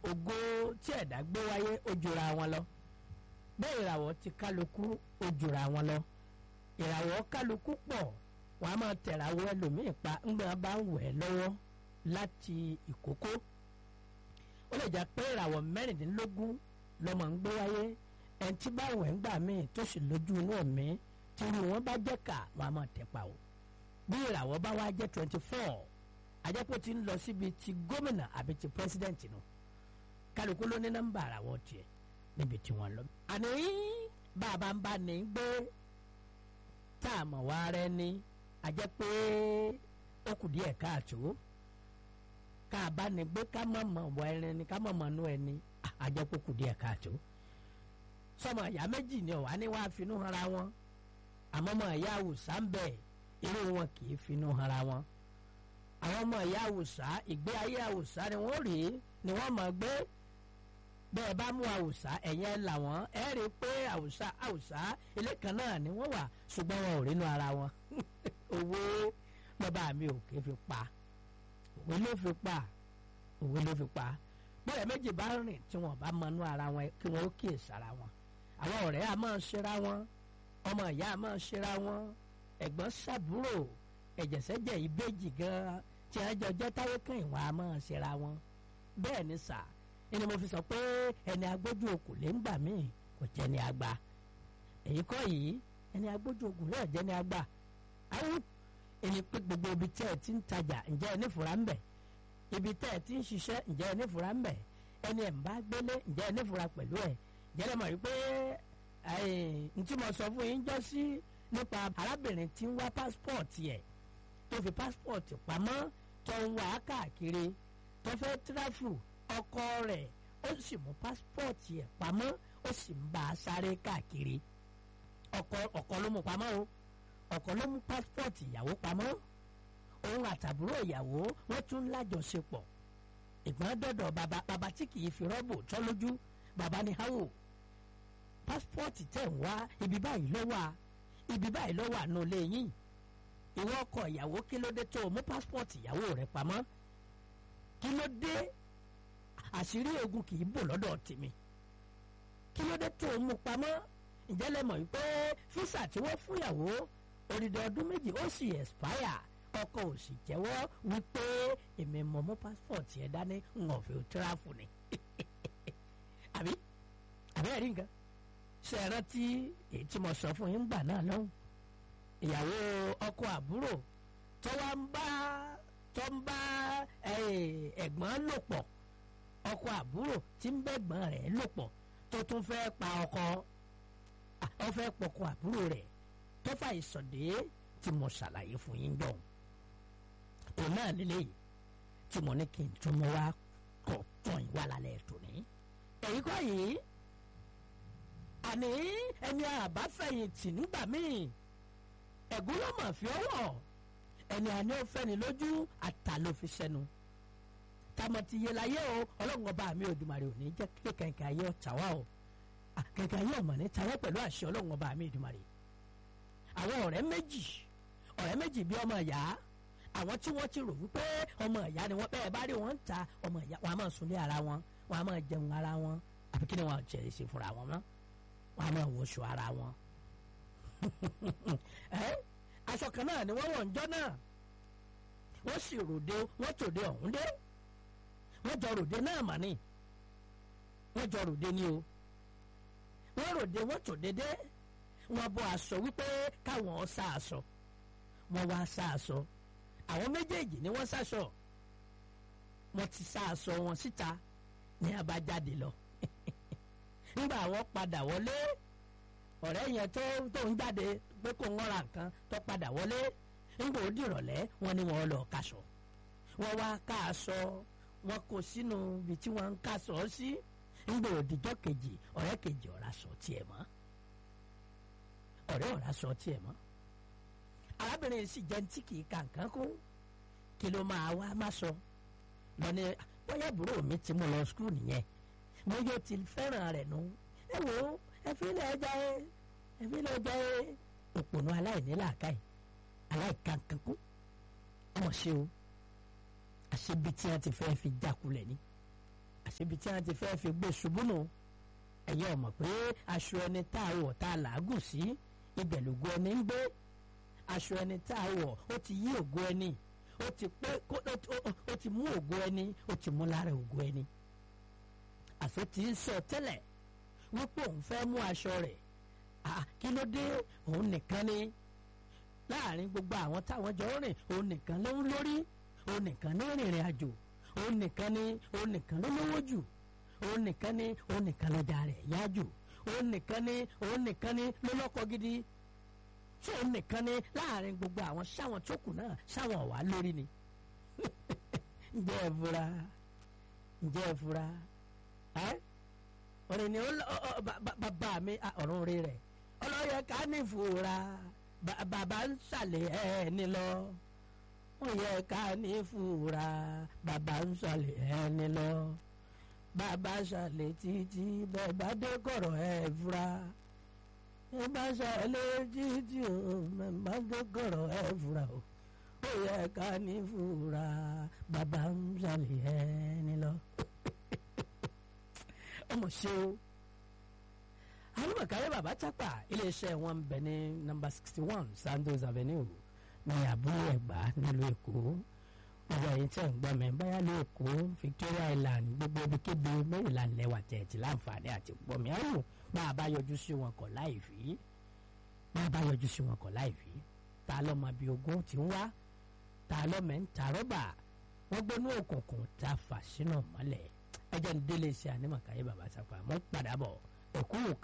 ògo tí ẹ̀dá gbé wáyé ó jura wọn lọ bẹ́ẹ̀ ìràwọ̀ ti kálukú ó jura wọn lọ ìràwọ̀ kálukú pọ̀ wọ́n á máa tẹ̀ràwọ̀ ẹlòmíì pa ńgbà bá ń wẹ̀ lọ́wọ́ láti ìkókó ó lè jẹ́ pé ìràwọ̀ mẹ́rìndínlógún lọ́mọ ń gbé wáyé ẹni tí bá wẹ̀ ń gbà míì tó sì lójú inú ẹ̀mí tí irú wọn bá jẹ́ kà wọ́n á máa tẹ̀ pa o bí ìràwọ̀ bá wá jẹ́ twenty four àjẹpọ̀ ti ń lọ síbi ti gómìnà àbí ti pírẹsidẹ́ǹtì nù kálukú ló ní nọ́mbà àràwọ̀ tiẹ̀ níbi tí wọ́n lọ. àní bàbá ń bá ní gbé tá a mọ̀ wá rẹ ní àjẹpọ̀ ó kù díẹ̀ káàtó ká a bá ní gbé ká mọ̀ mọ̀ wọ ẹni ni ká mọ̀ mọ̀ nú ẹni àjẹpọ̀ kù díẹ̀ káàtó. sọmọ ìyá méjì ni ọ̀wá ní wàá finú hanra wọn àmọ́ mọ̀ ìyá àwùsá ń bẹ̀ irú wọn kì í finú hanra wọn àwọn ọmọ ìyá àwùsá ìgbé ayé àwùsá ni wọ́n rí ni wọ́n mọ̀ gbé bẹ́ẹ̀ bá mú àwùsá ẹ̀yẹn ẹ̀ là wọ́n ẹ̀ rí i pé àwùsá àwùsá ilé kan náà ni wọ́n wà ṣùgbọ́n wọn ò rínú ara wọn òwe bàbá mi ò ké fi pa òwe ló fi pa òwe ló fi pa bẹ́ẹ̀ méjì bá rìn tí wọ́n bá mọnú ara wọn kí wọ́n ó kíyèsí ara wọn àwọn ọ̀rẹ́ a máa ṣera wọn ọmọ ìyá a máa ṣera wọn ẹ̀gbọ́n ṣàbúrò ẹ̀jẹ̀sẹ̀jẹ̀ ìbejì gan-an tí a jọ jẹ́ táyé kan ìwọ̀n a máa ṣera wọn bẹ́ẹ̀ ni sà ẹni mo fi sọ pé ẹni agbójú okùn lè ń gbà míì kò jẹ́ ni àgbà èyí kọ́ yìí ẹni agbójú okùn náà jẹ́ ni àgbà àwọn ẹni pé gbogbo ibi tẹ́ ẹ ti ń tajà ǹjẹ́ ẹ nífura ń bẹ̀ ibi tẹ́ ẹ ti ń ṣiṣẹ́ ǹjẹ́ ẹ nífura ń bẹ̀ ẹni ẹ̀ ń bá gbélé ǹjẹ́ ẹ nífura pẹ̀lú ẹ̀ jẹ́ ẹ mọ̀ wípé ntí mo sọ fún yín jọ sí nípa arábìnrin tí ń wá pásítọ̀tì ẹ̀ tó fi pásítọ̀tì pamọ́ tó ń wá káàkiri tó fẹ́ tíráfù ọkọ rẹ̀ ó sì mú pásítọ̀tì ẹ̀ pamọ́ ó sì ń bá a sáré káàkiri ọkọ ọkọ ló mú pamọ́ o ọkọ ló mú pásítọ̀tì ìyàwó pamọ́ òun àtàbúrò ìyàwó wọ́n tún lájọṣepọ̀ ìgbọ́n dọ̀dọ̀ bàbá bàbá tí kì í fi rọ́bù tọ́ lójú bàbá ní háwò pásítọ̀tì tẹ̀ ń wá ibi báyìí ló wà ibi báyìí ló wà nù lẹ́yìn ìwọ ọkọ ìyàwó kí ló dé tó o mú pásítọ̀tì ìyàwó rẹ pamọ́ kí ló dé àṣírí ogun kì í bò lọ́dọ̀ tèmi kí ló dé tó o mú pamọ́ ǹjẹ́ lẹ mọ̀ wípé físà tí wọ́n fún ìyàwó odidi ọdún méjì ó sì expire ọkọ ò sì jẹ́wọ́ wípé èmi mọ̀ mú pásítọ̀tì ẹ̀ dání ń ọ̀fẹ́ tíráfù ni àbí àbí ẹ̀rí nǹkan ṣe é rántí èyí tí mo sọ fún yín gbà náà lọ́hùn ìyàwó ọkọ àbúrò tó wá ń bá tó ń bá ẹ̀gbọ́n lò pọ̀ ọkọ àbúrò tí ń bẹ́gbọ́n rẹ̀ lò pọ̀ tó tún fẹ́ pa ọkọ ọ fẹ́ pọkọ àbúrò rẹ̀ tó fà ìsọ̀dé tí mo ṣàlàyé fún yín dọ̀hún òun náà lélẹ́yìí tí mo ní kí n tún mọ́ wá kọ̀ tán ìwà lálẹ́ tòní èyí kọ́ yìí àní ẹni àbáfẹ̀yìntì nígbà míì ẹ̀gún ló mọ̀ fi ọwọ́ ẹni àní ó fẹ́ni lójú àtà ló fi sẹ́nu tamọ̀ ti yé láyé o ọlọ́run ọba mi Òdùmarè ò ní jẹ́ kí kẹ̀kẹ́ ayé ọ̀tá wa o kẹ̀kẹ́ ayé ọ̀mọ̀ ní tayọ́ pẹ̀lú àṣẹ ọlọ́run ọba mi Òdùmarè àwọn ọ̀rẹ́ méjì ọ̀rẹ́ méjì bí ọmọ ìyá àwọn tí wọ́n ti rò wípé ọmọ ìyá ni wọ́n bẹ́ẹ̀ bá rí wọn ń ta ọmọ ìyá wọn a máa sunlé ara wọn wọn a máa jẹun ara wọn àbí kí ni wọn jẹ ṣe fúnra wọn mọ́ wọn a máa wọṣọ ara wọn aṣọ kan náà ni wọ́n wọ̀ ńjọ́ náà wọ́n sì ròde wọ́n tòde ọ̀hún dé wọ́n jọ ròde náà mà ní wọ́n jọ ròde ní o wọ́n ròde wọ́n tòde dé wọ́n bọ́ aṣọ wípé káwọn sá aṣọ wọ́n wá sá aṣọ àwọn méjèèjì ni wọ́n sáṣọ wọ́n ti sá aṣọ wọn síta ní abájáde lọ nígbà wọ́n padà wọlé ọ̀rẹ́ yẹn tó tó ń jáde pé kò ń ra nǹkan tó padà wọlé nígbà ó dìrọ̀lẹ́ wọn ni wọ́n lọ kaṣọ wọ́n wá ká aṣọ wọn kó sínú ibi tí wọ́n ń kaṣọ sí nígbà òdìjọ́ kejì ọ̀rẹ́ kejì ọ̀rá sọ tiẹ̀ mọ́ ọ̀rẹ́ ọ̀rá sọ tiẹ̀ mọ́ arábìnrin sì jẹ́ tí kì í ka nǹkan kún kí ló máa wá má sọ lọ́ni bóyá àbúrò mi ti mú lọ skul nìyẹn mo yóò ti fẹ́ràn rẹ̀ nù ẹ wò ó ẹ fi lè jẹ ẹ fi lè jẹ òpònú aláìní làákàyè àṣebi tí wọ́n ti fẹ́ fi gbé ṣubú nù ẹ̀yin ò mọ̀ pé aṣọ ẹni tá a wọ̀ tá a làágùn sí ibẹ̀ lògo ẹni ń gbé aṣọ ẹni tá a wọ̀ ó ti yí ògo ẹni ó ti pé ó ti mú ògo ẹni ó ti mú lára ògo ẹni àṣọ tí ń sọ tẹ́lẹ̀ wípé òun fẹ́ mú aṣọ rẹ̀ kí ló dé òun nìkan ni láàrin gbogbo àwọn táwọn jọ rìn òun nìkan ló ń lórí òun nìkan ní rìnrìn àjò òun nìkan ni òun nìkan ló lówó jù òun nìkan ni òun nìkan lọ́jà rẹ̀ yá jù òun nìkan ni òun nìkan ni ló lọ́kọ gidi tí òun nìkan ni láàrin gbogbo àwọn sáwọn tó kù náà sáwọn ọ̀wá lórí ni ǹjẹ́ ẹ fura ǹjẹ́ ẹ fura ẹ́ ọ̀rẹ́ ni bàbá mi ọ̀run rí rẹ̀ ọlọ́yẹ ká ní fura bàbá ń sàlẹ̀ ẹni lọ ó yẹ ká ní fura bàbá ń sàlẹ̀ ẹni lọ bàbá sàlẹ̀ títí bàbá dé kọ̀rọ̀ ẹ̀ fura bàbá sàlẹ̀ títí o bàbá dé kọ̀rọ̀ ẹ̀ fura o ó yẹ ká ní fura bàbá ń sàlẹ̀ ẹni lọ ọmọ ṣe o alùpàkàrẹ bàbá tápà iléeṣẹ́ wọn ń bẹ ní nọ́mbà sixty one Sandos Avenue ní àbúrò ẹ̀gbá nílùú èkó gbogbo ẹ̀yin tẹ́ ń gbọ́ mi báyà ló èkó Victoria Island gbogbo ibikíbi Maryland lẹ́wà tẹ̀ẹ̀tì láǹfààní àti gbọ́ mi àrùn bá a bá yọjú sí wọn kọ̀ láì fi bá a bá yọjú sí wọn kọ̀ láì fi ta lọ́mọ bíi ogún ti ń wá ta lọ́mọ ń ta rọ́bà wọ́n gbónú òkùnkùn ta fà sínú mọ́lẹ̀ ẹjẹ́ ń délé iṣẹ́ ànímọ̀káyé bàbá sápá mọ́ padà bọ̀ ẹ̀kú